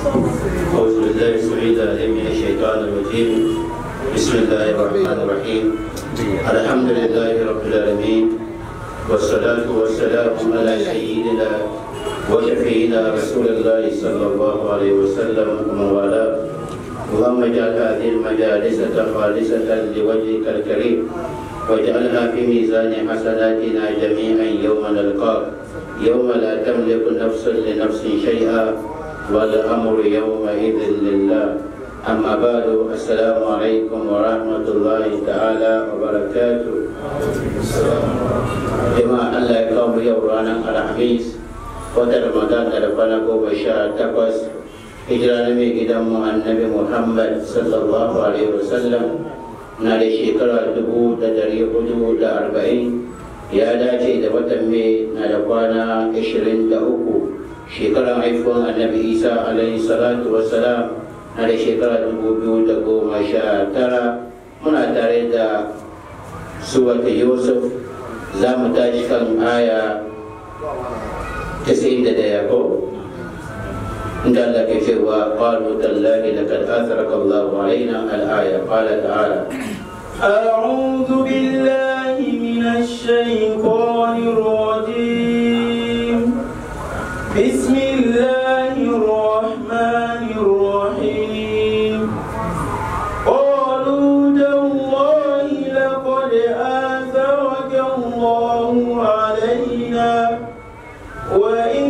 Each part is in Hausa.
أعوذ بالله السميع العليم من الشيطان الرجيم بسم الله الرحمن الرحيم الحمد لله رب العالمين والصلاة والسلام على سيدنا وشفينا رسول الله صلى الله عليه وسلم ومن والاه اللهم اجعل هذه المجالس خالصة لوجهك الكريم واجعلها في ميزان حسناتنا جميعا يوم نلقاك يوم لا تملك نفس لنفس شيئا والأمر يومئذ لله أما بعد السلام عليكم ورحمة الله تعالى وبركاته جماعة الله يقوم يورانا الخميس wata ramadan da kwana goma sha takwas hijira na mai gidanmu annabi muhammad sallallahu alaihi wasallam na da shekara dubu da dari hudu da arba'in ya dace da watan mai na da kwana ashirin da uku shekaran haifuwan annabi isa alaihi salatu wasalam na da shekara dubu biyu da goma sha tara muna tare da suwata yusuf za mu tashi kan aya تسعين دقيقة قال لك سوى قالوا تالله لقد آثرك الله علينا الآية قال تعالى أعوذ بالله من الشيطان الرجيم بسم الله الرحمن الرحيم قالوا تالله لقد آثرك الله علينا وإن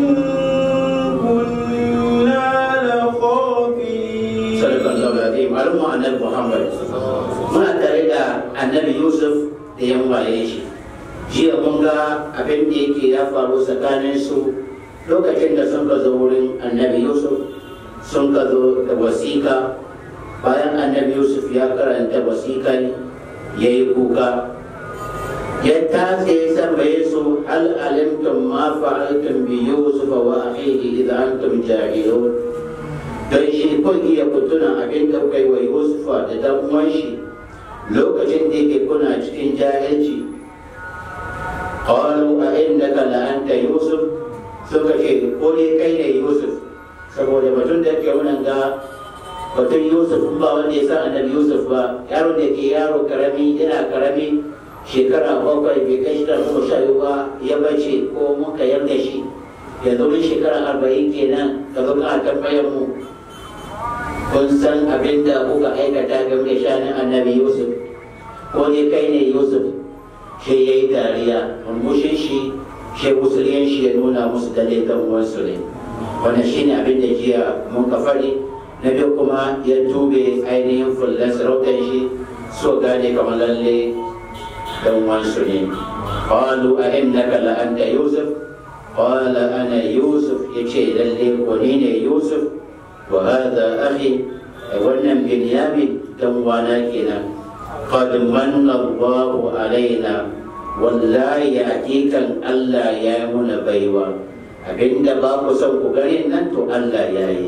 كنا لخاطئين صدق الله العظيم معلومة أن محمد muna tare da annabi yusuf da yan waye shi jiya mun ga abin da yake ya faru tsakanin su lokacin da sun ka zo wurin annabi yusuf sun ka zo da wasiƙa bayan annabi yusuf ya karanta wasiƙan ya yi kuka ya tatse tambaye su hal alimtum ma fa'altum bi yusuf wa akhihi idza antum jahilun don shi kun iya kutuna abin da kai wa yusufa da dan uwan shi lokacin da yake kuna cikin jahilci qalu a innaka la anta yusuf suka ce ko ne kai ne yusuf saboda batun da yake wannan ga batun yusuf ba wanda ya san annabi yusuf ba yaro da ke yaro karami yana karami shekara bakwai bai kai shekara goma sha biyu ba ya bace ko muka yarda shi yanzu mun shekara arba'in kenan ka zo ka tambayar mu kun san abin da kuka aikata game da shanin annabi yusuf ko ne kai ne yusuf shi ya yi dariya murmushin shi shi musulun shi ya nuna musu dalle kan uwansu ne wannan shi ne abin da jiya mun ka fari na biyu kuma ya tube ainihin fullan sarautar shi so gane kamar lalle dan uwansu ne qalu a innaka la anta yusuf qala ana yusuf yace lalle ko ni ne yusuf وهذا أخي wannan binyamin dan wana kenan qad manna Allahu alaina wallahi hakikan Allah ya yi muna baiwa abinda ba ku son ku gani nan to Allah ya yi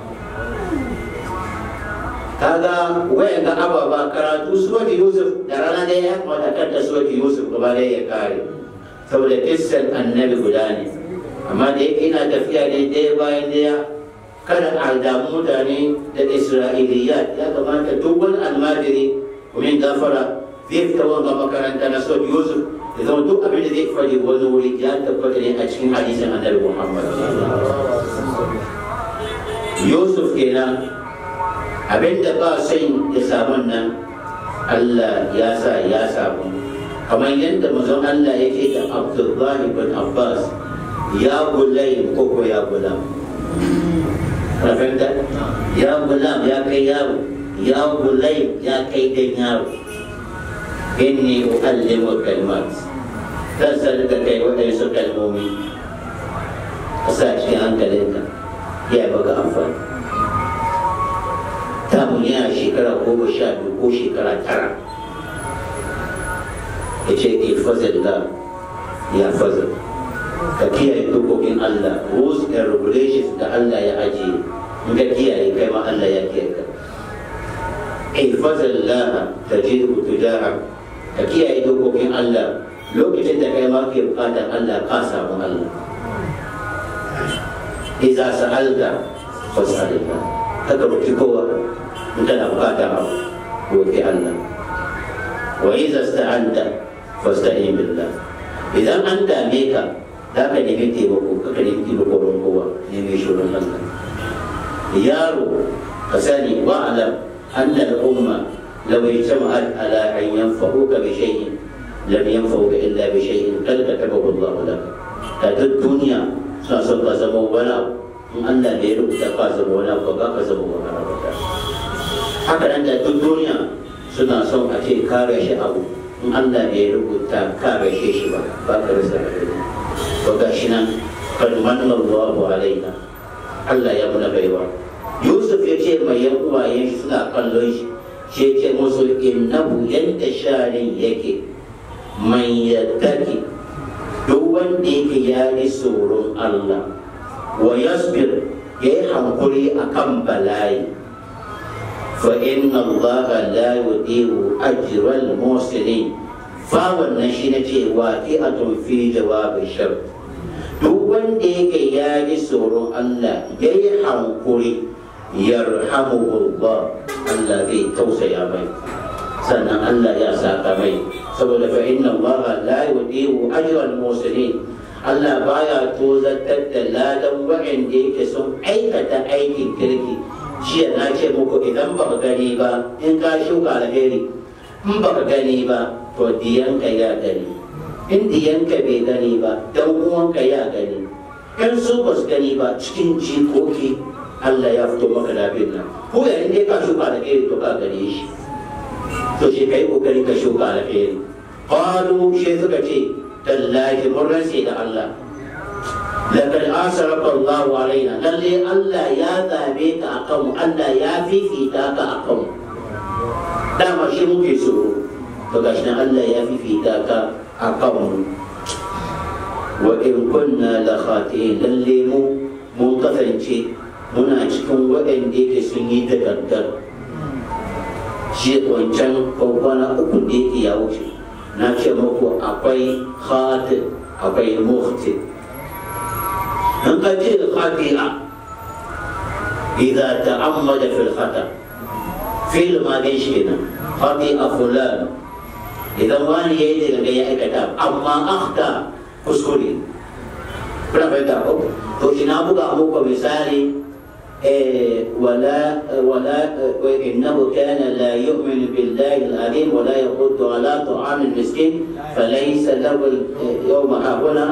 kaga wayan ga ababa karatu suwati Yusuf da rana da ya kamata kan da suwati Yusuf gaba da ya kare saboda kissan annabi guda ne amma da yake ina tafiya ne ɗaya bayan ɗaya kada a damu mutane da isra'iliyat ya kamata duk wani almajiri kumin gafara zai fita wanga makaranta na sot yusuf da zama duk abin da zai faɗi wani wuri ya tabbata ne a cikin hadisin annabi muhammad yusuf kenan abin da ba son ya samu nan allah ya sa ya samu kamar yadda mazan allah yake da abdullahi bin abbas ya gulai ko ya gulam fahimta ya gulam ya kai yaro ya gulai ya kai dan yaro inni uallimu kalmat zan sanar da kai waɗansu kalmomi a sa cikin hankalinka ya baka amfani tamu yana shekara goma sha biyu ko shekara tara ya ce ilfazar da ya fazar ka kiyaye dokokin Allah rules and regulations da Allah ya ajiye in ka kiyaye kai ma Allah ya kiyaye ka ihfazal laha tajidhu tujaha ka kiyaye dokokin Allah lokacin da kai ma ke bukatar Allah ka samu Allah idza sa'alta fas'alillah haka roki kowa in kana bukata abu roki Allah wa idza sta'anta fasta'in billah idan an dame ka za ka nemi taimako ka nemi taimako don kowa nemi shirin Allah yaro ka sani wa alam anna al-umma law ijtama'at ala an yanfa'uka bi shay'in lam yanfa'uka illa bi shay'in qad katabahu Allah lak ta duk duniya suna son ka zama wani abu in Allah bai rubuta ka zama wani abu ba ka zama wani abu haka nan da duk duniya suna son a ce ka rashi abu in Allah bai rubuta ka rashe shi ba ba ka rasa abin to gashi nan kan manna Allahu alaina Allah ya muna baiwa Yusuf ya ce mai yan uwayen shi suna kallon shi shi ya ce musu innahu yanda sharin yake man yattaki duk wanda yake ya yi tsoron Allah wa yasbir ya yi hankuri akan bala'i fa inna Allah la yudiru ajral muhsinin fa wannan shi na cewa ki a fi jawabin shart duk wanda yake ya ji tsoron Allah ya yi hankuri yarhamuhullah Allah zai tausaya mai sannan Allah ya saka mai saboda fa inna Allah la yudiru ajral muhsinin Allah baya tozartar da ladan waɗanda yake sun aikata aikin kirki jiya na ce muku idan baka gani ba in ka shuka alheri in baka gani ba to diyanka ya gani in diyanka bai gani ba dan uwanka ya gani in su ba su gani ba cikin jikoki Allah ya fito maka da abin nan ko yayin da ka shuka alheri to ka gane shi to shi kai kokari ka shuka alheri qalu shi suka ce tallahi mun rantse da Allah لقد آثرك الله علينا للي الله يا ذابيك أقوم الله يا في في تاك أقوم دام شي ممكن سورو فقاشنا الله يا في في تاك أقوم وإن كنا لخاطئين للي مو منقفن شي muna cikin waɗanda yake sun yi da gangar shi wancan kwana uku da yake ya wuce na ce muku akwai khatir akwai muhtir in ka ce khati'a idza ta'ammada fil khata fil ma dai shi nan khati'a fulan idan wani yayi daga ya aikata amma akhta kuskure kuna fahimta ko to ina buga muku misali ولا ولا انه كان لا يؤمن بالله العظيم ولا يرد على طعام المسكين فليس له يوم هنا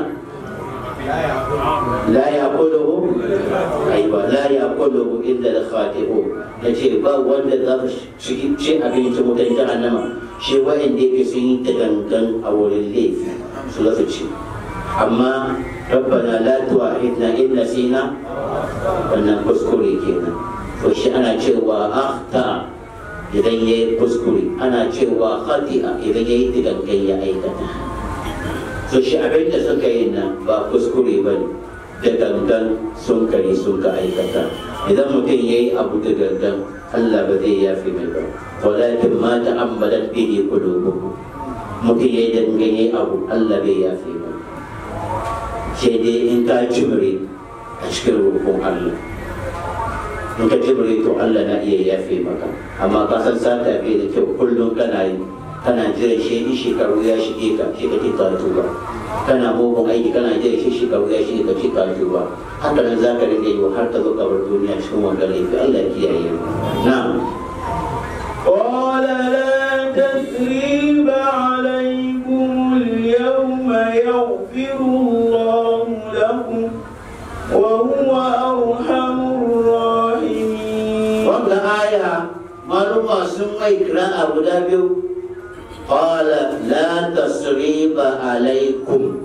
لا يأكله أيوة لا يأكله إلا الخاطئون nace ba wanda za su ci abinci mutan jahannama shi wa'anda yake sun yi ta gangan a wurin laifi su lasu ci amma rabbana la tu'ahidna in nasina wannan kuskure kenan to shi ana cewa akhta idan yayi kuskure ana cewa khati'a idan yayi ta gangan ya aikata so shi abin da suka yi nan ba kuskure ba ne da gangan sun kare sun ka aikata idan mutum ya yi abu da gangan Allah ba zai yafi mai ba walakin ma ta'ammadat bihi qulubuhum mutum ya yi dangan ya yi abu Allah bai yafi ba sai dai in ka jimre a cikin rukun Allah in ka jimre to Allah na iya yafe maka amma ka san sata bai da kyau kullum kana yi kana jiran shi in shekaru ya shige ka shi kake ka tuba kana mugun aiki kana jiran shi shekaru ya shige ka shi ka tuba haka nan za ka rinka yi har ka zo kabar duniya cikin wanda laifi Allah ya kiyaye mu na'am قال لا تثريب عليكم اليوم يغفر الله لكم وهو أرحم الراحمين wanda aya maluma sun mai kira guda biyu qala la tasriba alaikum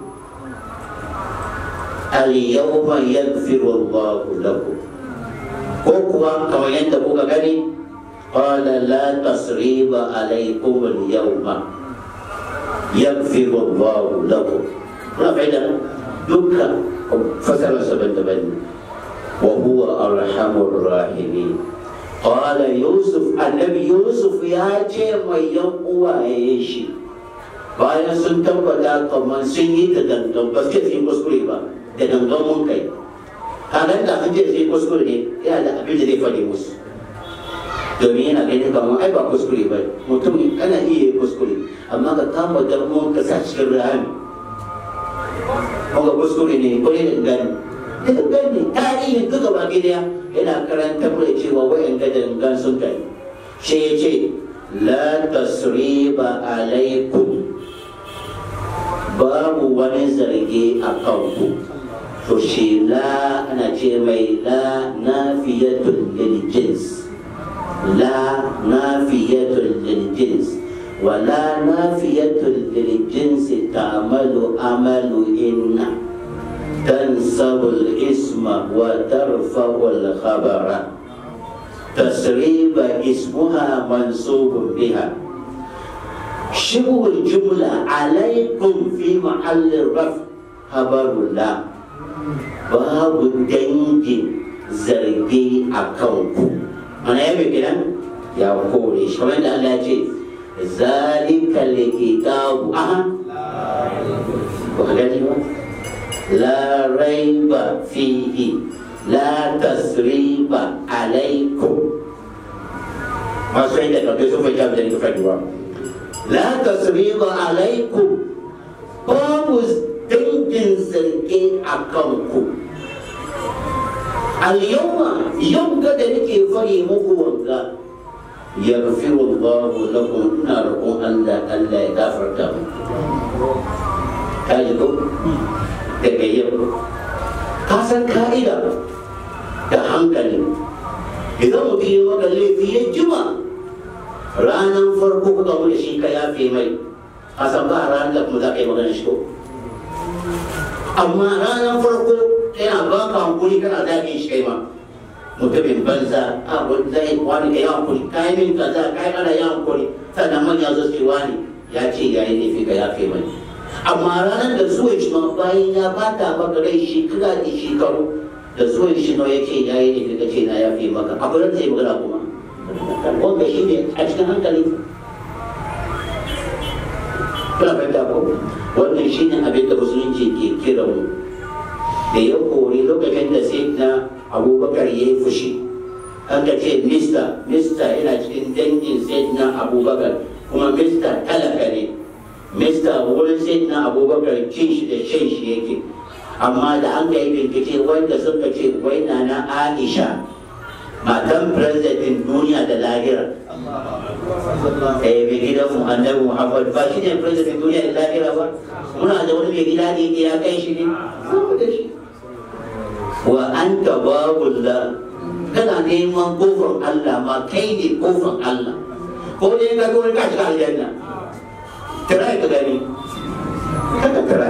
al-yawma yaghfiru Allahu lakum ko kuwa kamar yadda kuka gani qala la tasriba alaikum al-yawma yaghfiru Allahu lakum na faida dukkan fasara saban daban wa huwa arhamur rahimin قال يوسف النبي يوسف ya ce mai yan uwaye shi bayan sun tabbata kamar sun yi da dangan ba su yi kuskure ba da dangan mun kai kaga da an je sai kuskure ne yana da abin da zai faɗi musu domin yana ganin kamar ai ba kuskure ba mutum kana iya yi kuskure amma ka kama darmon ka sa cikin rami kuma kuskure ne ko ne da gani da gani tarihin duka ba gida yana karanta da cewa wayan da dangan sun kai shi ya ce la tasriba alaikum babu wani zarge a kanku to shi la ana ce mai la nafiyatul lil jins la nafiyatul lil jins ولا نافية للجنس تعمل عمل إن تنسب الاسم وترفع الخبر تسريب اسمها منصوب بها شبه الجملة عليكم في محل الرفع خبر الله باب دنجي زرقي أكونكم أنا يبي كده يا قولي كمان الله يجي ذلك الكتاب أها وخلاني لا ريب فيه لا تسريب عليكم ما سعيد لك سوف يجاب ذلك فجوة لا تسريب عليكم باب دنجن زرقين أكمكم اليوم يوم قد نكي فري مقوى يغفر الله لكم ناركم ألا ألا يغفر لكم كاجكم تكيب kasan ka'ida da hankali idan mutum yi maka laifi ya jima ranar farko kuka mu da shi ka yafe mai a san ba ranar da kuma za ka yi magana shi ko amma ranar farko yana ba ka hankuli kana zagin shi kai ma mutumin banza a zai wani ka yi hankuri ka yi min kaza ka yi ana yi hankuri sannan manya zo su wani ya ce ya yi laifi ka yafe mai amma ranar da zuwan shi ma bayan ya bata maka rai shekara da shekaru da zuwan shi nawa ya ce ya yi laifi ka ce na yafe maka abu da zai magana kuma wanda shi ne a cikin hankali kuna fahimta ko wannan shi ne abin da musulunci ke kira mu da ya kori lokacin da sai na abubakar ya yi fushi an ka ce mista mista yana cikin dangin sai na abubakar kuma mista talaka ne mista wurin sai na abubakar cin shi da shan shi yake amma da an ka yi bincike wanda suka ce wai na na aisha matan president duniya da lahira eh mai gidan mu annabi muhammad ba shi ne president duniya da lahira ba muna da wani mai gida ne ya kai shi ne da shi wa anta babullah kana neman kofar Allah ma kai ne kofar Allah ko ne ka ga wani ka shiga aljanna tara ka gani kada tara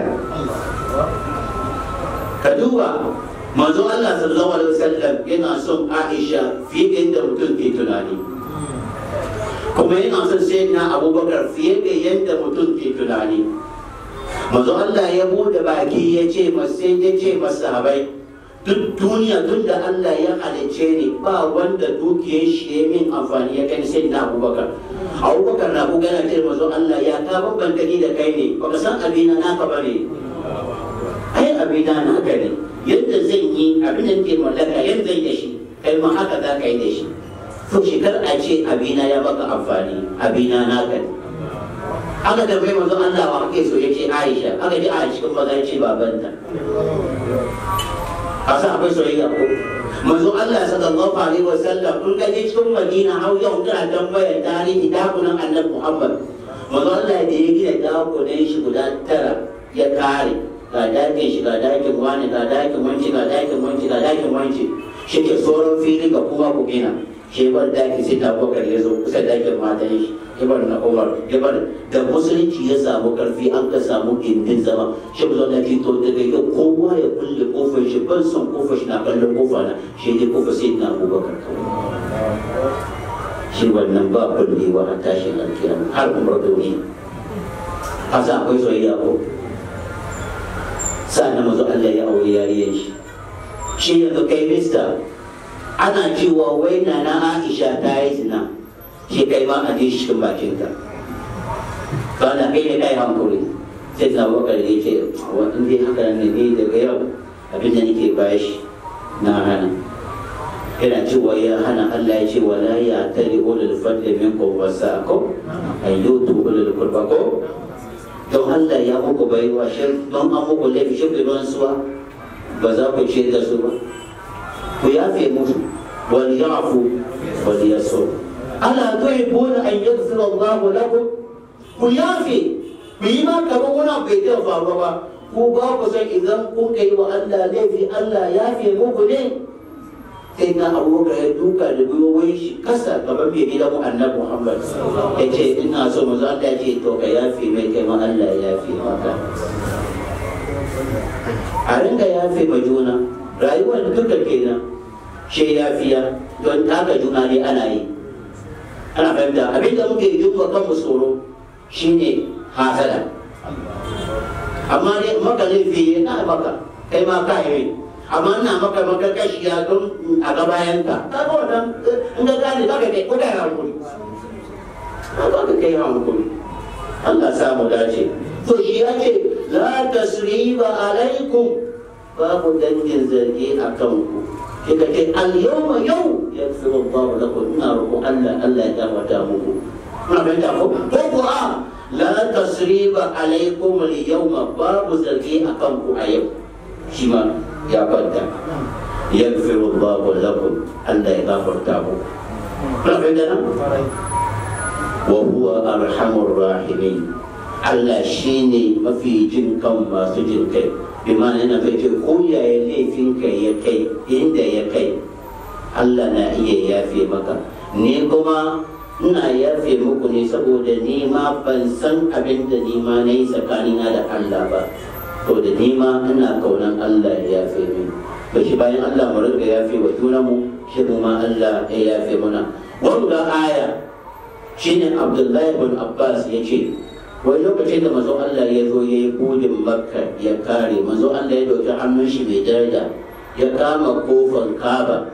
ka duba manzo Allah sallallahu alaihi wasallam yana son Aisha fiye da yadda mutum ke tunani kuma yana son sayyidina Abubakar fiye da yadda mutum ke tunani manzo Allah ya bude baki ya ce masa ya ce masahabai duk duniya tun da Allah ya halicce ni ba wanda dukiyar shi ya min amfani ya kai sai na abubakar abubakar na ku gana ce mazo Allah ya ka bambanta ni da kai ne baka san abina naka ba ne ai abina naka ne yadda zan yi abin da ke mallaka yadda zan da shi kai ma haka za ka yi da shi to shi kar a ce abina ya baka amfani abina naka ne aka tambayi manzo Allah wa ake so yace Aisha aka ji a cikin maza yace babanta asa akwai soyayya ko manzo Allah sallallahu alaihi wasallam kun ga cikin Madina har yau kana tambaya tarihi dakunan Annabi Muhammad manzo Allah da ya gina dakunan shi guda tara ya kare ga dakin shi ga dakin wani ga dakin wanci ga dakin wanci ga dakin wanci shi ke sauran fili ga kuma ku gina shi bar daki sai ta bakar ya zo kusa dakin matan shi ibar na umar ibar da musulunci ya samu karfi an ka samu gindin zama shi ba zama to daga yau kowa ya kulle kofar shi ban son kofar shi na kallon kofa na shi ne kofa sai na abubakar shi wannan ba kullewa a tashin alkiyama har umar duniya a sa akwai soyayya ko sa'an mazu Allah ya aure yariyar shi shi yanzu kai mista ana cewa wai na na Aisha ta yi zina shi kai ma a ji cikin bakinka ba na kai ne kai hankuri sai na wakar ya ce wa in dai haka ne ne daga yau abin da nake bashi na hana yana cewa ya hana Allah ya ce wala ya tali ulul fadli minkum wasaqo ayyutu ulul qurba ko don Allah ya muku baiwa shi don an muku laifi shi ruwan suwa ba za ku ce da su ba ku yafe musu wal yafu wal yasu ala tuhibbuna an yaghfira Allah lakum ku yafe ku yi ma kamar wani abu bai taɓa faruwa ba ku ba ku san idan kun kai wa Allah laifi Allah yafe muku ne sai na abubakar ya duka da gwiwoyin shi kasa gaban mai gidan mu annabi Muhammad ya ce ina so mu za ta ce to ka yafe mai kai ma Allah ya yafe maka a ringa yafe ma juna rayuwar duka kenan shi yafiya don taka juna ne ana yi ana fahimta abinda muke yi wa kanmu tsoro shine hasada amma ne maka laifi na maka kai ma ka yi amma ina maka maka kashiya don a gabayan ka ka ga wannan in ga gane ka ga kai ko da hankuri ka ga kai hankuri Allah samu dace to shi ya ce la tasriba alaikum babu dangin zargi a kanku kika ce al yawma yau yaghfiru Allah lakum ina roƙon Allah Allah ya gafarta muku kuna fahimta ko ko ko a la tasriba alaikum al yawma babu zargi a kanku a yau shi ma ya kwanta yaghfiru Allah lakum Allah ya gafarta muku kuna fahimta nan wa huwa arhamur rahimin Allah shine mafi jin kan masu jin kai bimana yana kai ce ko yaya laifin ka ya kai inda ya kai Allah na iya yafe maka ni kuma ina yafe muku ne saboda ni ma ban san abin da ni ma na yi tsakanina da Allah ba to da ni ma ina kaunan Allah ya yafe min to shi bayan Allah mu riga yafe wa junanmu shi mu ma Allah ya yafe muna wanda aya shine Abdullahi bin Abbas ya ce wani lokacin da mazo Allah ya zo ya yi budin makka ya kare mazo Allah ya dauki hannun shi mai daraja ya kama kofar kaba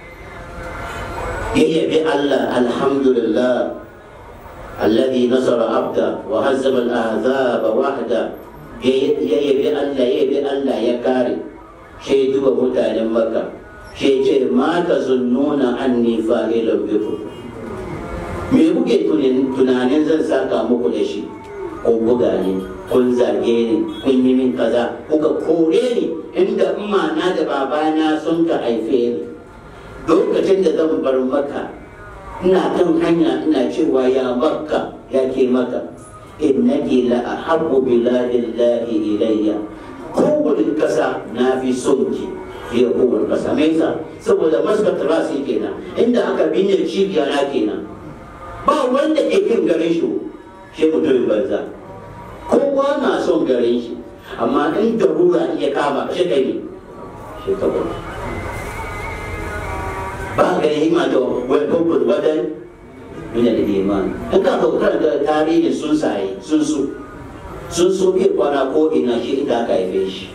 ya yabi Allah alhamdulillah alladhi nasara abda wa hazzama al-ahzaba wahda ya yabi Allah ya yabi Allah ya kare shi duba mutanen makka shi ce ma ta zunnuna anni fa'ilun bikum me kuke tunanin zan saka muku da shi kun buga ni kun zage ni kun yi min kaza kuka kore ni inda na da babana sun ka haife ni lokacin da zan bar maka ina kan hanya ina cewa ya makka ya ke maka innaki la ahabbu biladillahi ilayya kowane kasa na fi son ki fiye kowane kasa me yasa saboda maskat rasi kenan inda aka binne cibiya na kenan ba wanda ke kin garin shi shi mutumin banza kowa na son garin shi amma in darura iya kama shi kai ne shi ka bar ba ga hima da wai babbar wadan min al-iman in ka ga karanta tarihin sun sai sun su sun so bai kwana ko ina shi inda aka haife shi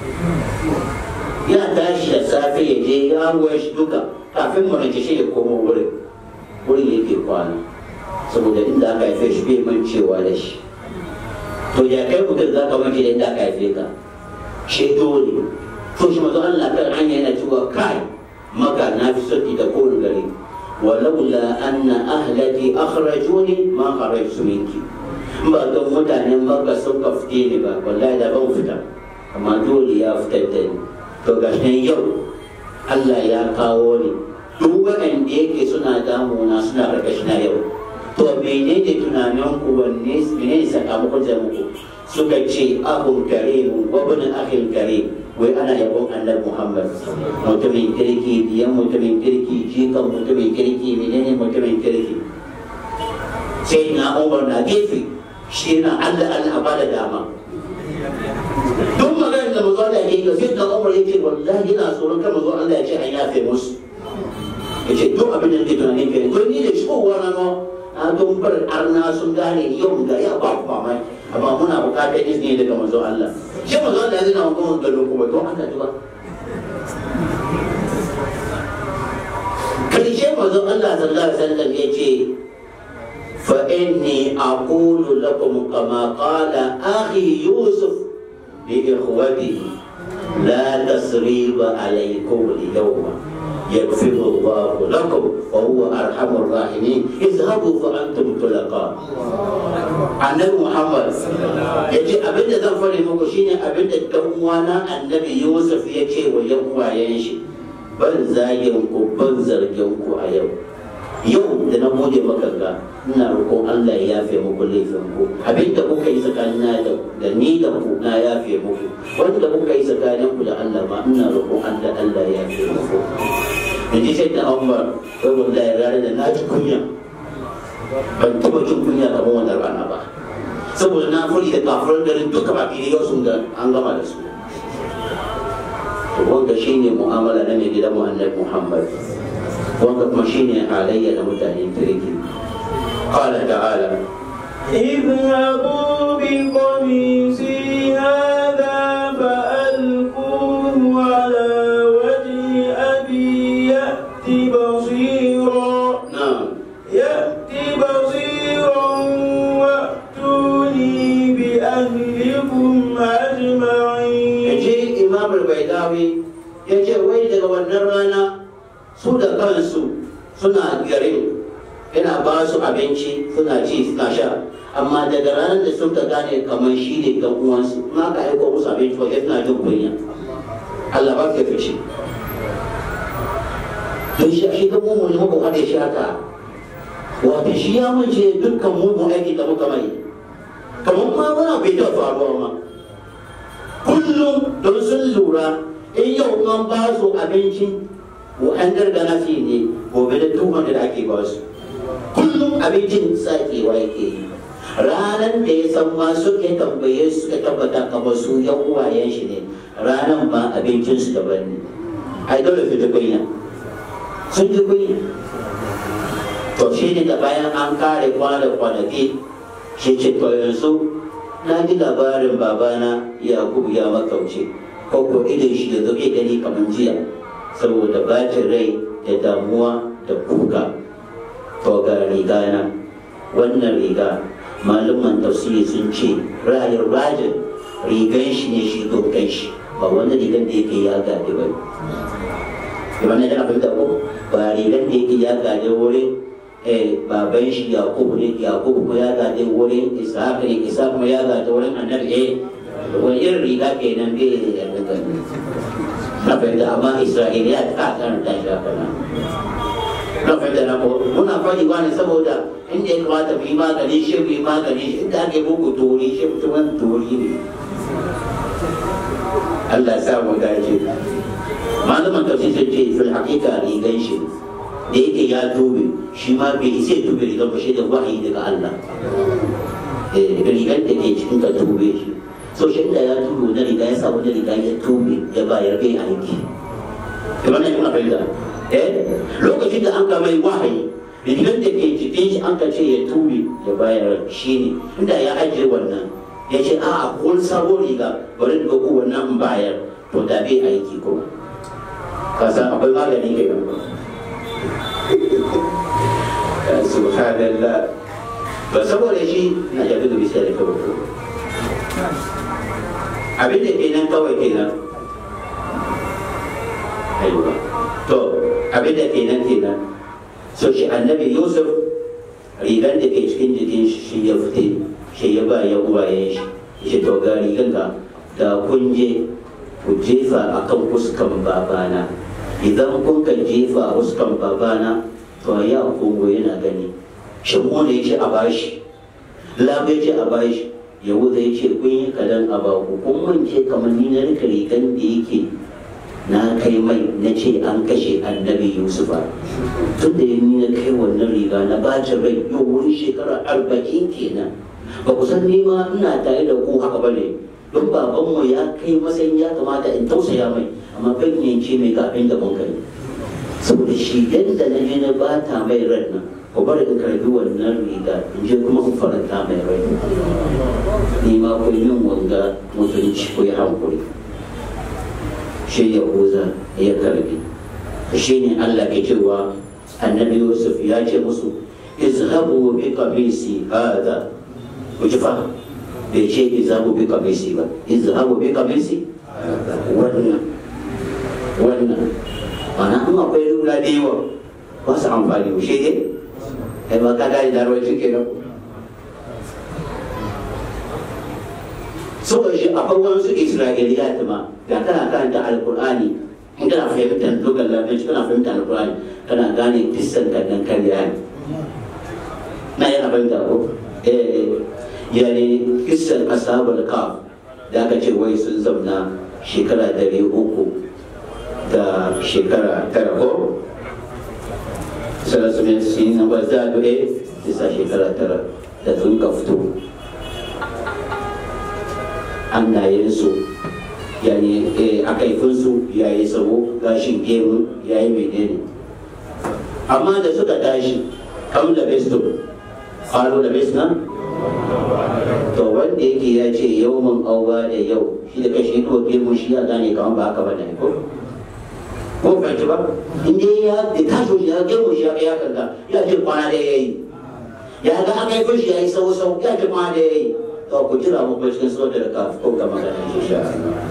ya tashi da safe ya je ya shi duka kafin mu rance shi ya komo wurin wurin yake kwana saboda inda aka haife shi bai mancewa da shi to ya kai mutum za ka wanke da inda aka haife ka shi dole to shi mazu Allah kan hanya yana cewa kai maka na fi sauki da kowane gari walaula anna ahlati akhrajuni ma kharajtu minki ba don mutanen maka sun ka fite ni ba wallahi da ban fita amma dole ya fitar da ni to gashi yau Allah ya kawo ni duk waɗanda yake suna damuna suna na yau to menene tunanin ku wanne menene sakamakon da muku suka ce abun karim wa bin akhil karim wai ana yabon annabi Muhammad mutumin kirki biyan mutumin kirki jikan mutumin kirki menene mutumin kirki sai na Umar na gefe shi na Allah Allah ba da dama duk maganar da mazo Allah ya yi sai da Umar yake wallahi ina tsoron kan mazo Allah ya ce an yafe musu yace duk abin da nake tunanin kai to ni da shigowa na no a don bar arna sun gane yau ga ya ba ku mamaki amma muna bukatar izini daga manzo Allah shi manzo Allah yana magana da kuma don Allah duba karshe manzo Allah sallallahu alaihi wasallam yace fa inni aqulu lakum kama qala akhi yusuf li ikhwatihi la tasriba alaykum al-yawma يغفر الله لكم وهو ارحم الراحمين اذهبوا فانتم طلقاء annabi muhammad ya ce abinda zan fari muku shine abinda dan uwana annabi yusuf ya ce wa yan uwayen shi ban zagin ku ban zargin ku a yau yau da na gode maka ga ina roƙon Allah ya yafe muku laifin ku abinda kuka yi tsakanin da da ni da ku na yafe muku wanda kuka yi tsakanin ku da Allah ma ina roƙon Allah Allah ya yafe muku da ji sai da Umar wai wallahi ranar da na ji kunya ban taɓa jin kunya kamar wannan rana ba saboda na furi da kafirin garin duka baki da yau sun ga an gama da su to wanda shine mu'amala na mai gidan mu annabi Muhammad wanda kuma shine halayya da mutanen kirki qala ta'ala اذهبوا بقميصي هذا فألقوه على وجه أبي يأت بصيرا na'am يأت بصيرا وأتوني بأهلكم أجمعين yace imam al-baidawi yace wai daga wannan rana su da kansu suna garin yana ba su abinci suna ci suna sha amma daga ranar da suka gane kamar shi ne ga uwansu ma ka aiko musu abinci ba suna jin kunya Allah ba ka fice don shi shi ga mu ne muka hade shi haka wato shi ya mace dukkan mugun aiki da muka mai kamar ma wani bai da faruwa ma kullum don sun lura in yau an ba su abinci an gargana fi ne gobe da tuhon da ake ba su kullum abincin sakewa yake yi ranar da ya san ma suka tambaye su suka tabbata kamar su yan uwayen shi ne ranar ma abincinsu daban ne ai dole su ji kunya sun ji kunya to shi ne da bayan an kare kwana kwanaki shi ce to yanzu na ji labarin babana yakubu ya makauce ko ko idan shi da zai gani kamar jiya saboda bacin rai da damuwa da kuka to ga riga na wannan riga malaman tafsiri sun ce rayar rajin rigan shi ne shi dokan shi ba wani rigan da yake ya gaji ba wannan yana fahimta ko ba rigan da yake ya gaji wurin eh baban shi yakubu ne yakubu kuma ya gaji wurin ishaq ne ishaq kuma ya gaji wurin annabi eh wani irin riga kenan bai da daga na fahimta amma isra'iliya ta karanta shi haka nan na fahimta na ko muna faɗi wani saboda inda ya kamata mu yi magani shi mu yi magani shi inda ake bugu tori shi mutumin tori ne Allah ya sa mu dace malaman tafsir sun ce fil haqiqa rigan shi da yake ya tobe shi ma bai isa ya tobe rigan ba shi da wahayi daga Allah eh rigan da ke cikin ka tobe shi so shi da ya tobe na riga ya sa wani riga ya tobe ya bayar bai aiki kamar nan kuna fahimta eh lokacin da an ka mai wahayi rigar da ke jikin shi an ka ce ya tube ya bayar shi ne inda ya ajiye wannan ya ce a kun sabon riga bari da ko wannan in bayar to da bai aiki kuma ka san akwai magani ke nan subhanallah ba saboda shi na jabi da bisa da kawai ko abin da kenan kawai kenan aiwa to abin da kenan kenan so shi annabi yusuf rigar da ke cikin jikin shi ya fite shi ya ba ya uwayen shi shi to ga rigar ka da kun je ku jefa a kan fuskan babana idan kun ka jefa a fuskan babana to ya kongo yana gani shi ne ya ce a bashi labe ce a bashi yahuda ya ce kun yi kadan a baku kun mance kamar ni na rika rigan da yake na kai mai na ce an kashe annabi yusufa tun da ni na kai wannan riga na bacin rai yau wurin shekara arba'in kenan ba ku san nima ina tare da ku haka ba ne don babanmu ya kai matsayin ya kamata in tausaya mai amma ban yanke mai kafin da mun kai saboda shi yadda na je na bata mai ran nan ku bari in karbi wannan riga in je kuma in faranta mai rai ni ma ku yi min wanga mutunci ku yi hankuri shi yahuza ya karbi shi ne allah ke cewa annabi yusuf ya ce musu izhabu bi qamisi hada ku ji fa bai ce izhabu bi qamisi ba izhabu bi qamisi wannan wannan mana in akwai lura da yawa ba su amfani shi ne kai ba ka gane da rawar cike nan saboda shi akwai wasu isra'iliyat ma da kana karanta alkur'ani in kana fahimtar lugar larabci kana fahimtar alkur'ani kana gane kissan kannan karya ne na yana fahimta ko eh yani kissan ashabul kaf da aka ce wai sun zauna shekara dari uku da shekara tara ko sarasa mai sin na ba za a bisa shekara tara da sun ka fito hannayensu yani a kaifinsu ya yi sabo gashin gemu ya yi menene amma da suka tashi kam da besto kalo da besna to wanda yake ya ce yau mun auwa da yau shi da kashi to gemu shi ya gane kamar ba haka ba ne ko ko fahimci ba inda ya da tashi shi ya gemu shi ya ya kanta ya ce kwana da ya yi ya ga aka yi shi ya yi sau sau ya ce kwana da ya yi to ku jira mu cikin sautar da kafin ko ga magana shi sha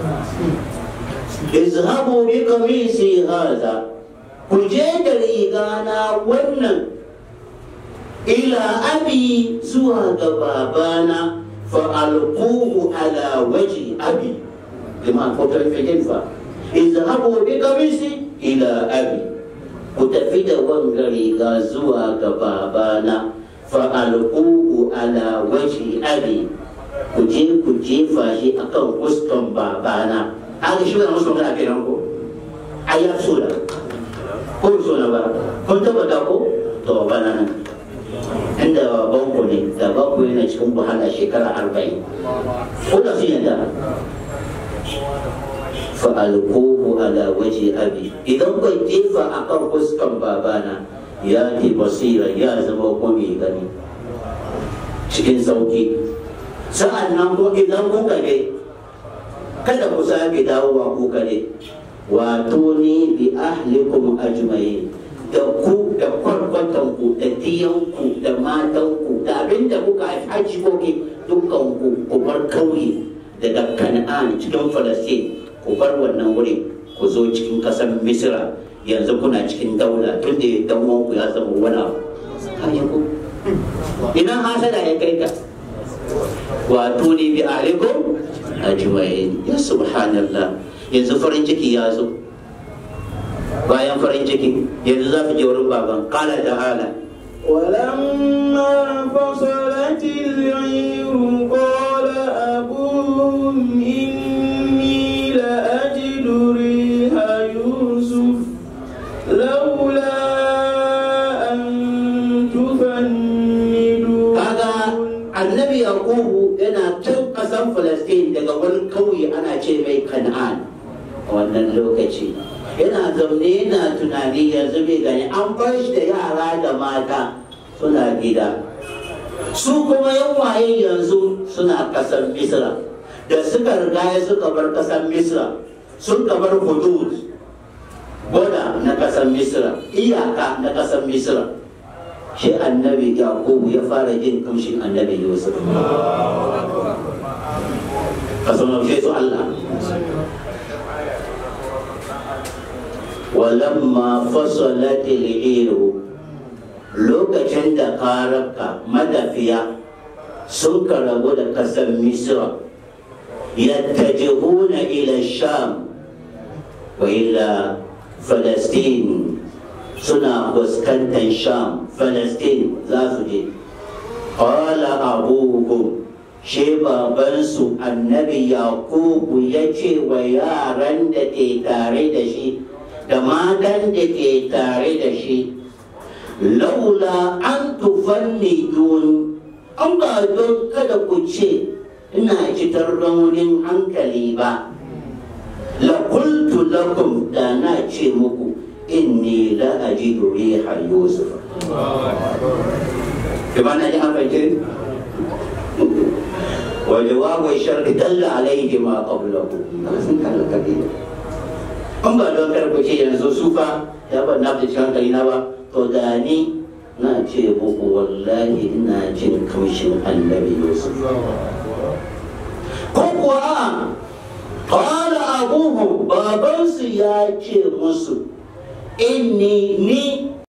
izhabu bi qamisi hadha ku je da rigana wannan ila abi zuwa ga babana fa alquhu ala waji abi bima ko ta fi fa izhabu bi qamisi ila abi ku tafi da wanga riga zuwa ga babana fa alquhu ala waji abi ku je ku jefa shi akan fuskan babana haka shi wani musu magana kenan ko ai ya so da ko so na ba kun tabbata ko to bana nan inda baban ku ne da ba ku yana cikin wahala shekara arba'in ko da sun yadda fa'alquhu ala waji abi idan kai jefa akan fuskan babana ya ti basira ya zama ko mai gani cikin sauki sa'an nan ko idan kuka ne kada ku sake dawowa ku kare wato ni bi ahlikum ajma'in da ku da kwarkwatan ku da diyan ku da matan ku da abin da kuka haji koki dukkan ku ku bar kauye daga kan'an cikin falastin ku bar wannan wuri ku zo cikin kasar misira yanzu kuna cikin daula tun da dan ku ya zama wani abu ina hasada ya kai ka wato ne bi alaikum ajma'in ya subhanallah yanzu farin ciki ya zo bayan farin ciki yanzu za ku je wurin baban kala da hala ولما فصلت العير قال أبوهم إني لأجد ريح يوسف لولا أن تفندون kaga annabi yaqubu yana can kasan falastin daga wani kauye ana ce mai kan'an a wannan lokaci yana zaune yana tunani yanzu bai gani an bar shi da yara da mata suna gida su kuma yan waye yanzu suna kasan misra da suka riga suka bar kasan misra sun bar hudud boda na kasan misra iyaka na kasan misra shi annabi yakubu ya fara jin kamshin annabi yusuf ka sanarce su allah walamma fasalat al-iru lokacin da karabka madafiya sun karabu da kasar misra yattajihuna ila sham wa ila falastin suna fuskantar sham falastin za su je ƙwala abubuwan she babansu annabi yakubu ya ce wa yaran da ke tare da shi da matan da ke tare da shi laula an tufanni duni an ba don kada ku ce ina citar raunin hankali ba la qultu lakum da na ce muku inni la ajidu riha yusuf bimana ji an fahimci wa jawabu sharri dalla alaihi ma qablahu sun kalla kabila an ba don karku ce yanzu su fa ya ban na cikin hankali na ba to da ni na ce muku wallahi ina jin kamshin annabi yusuf ko kuwa qala abuhum babansu ya ce musu inni ni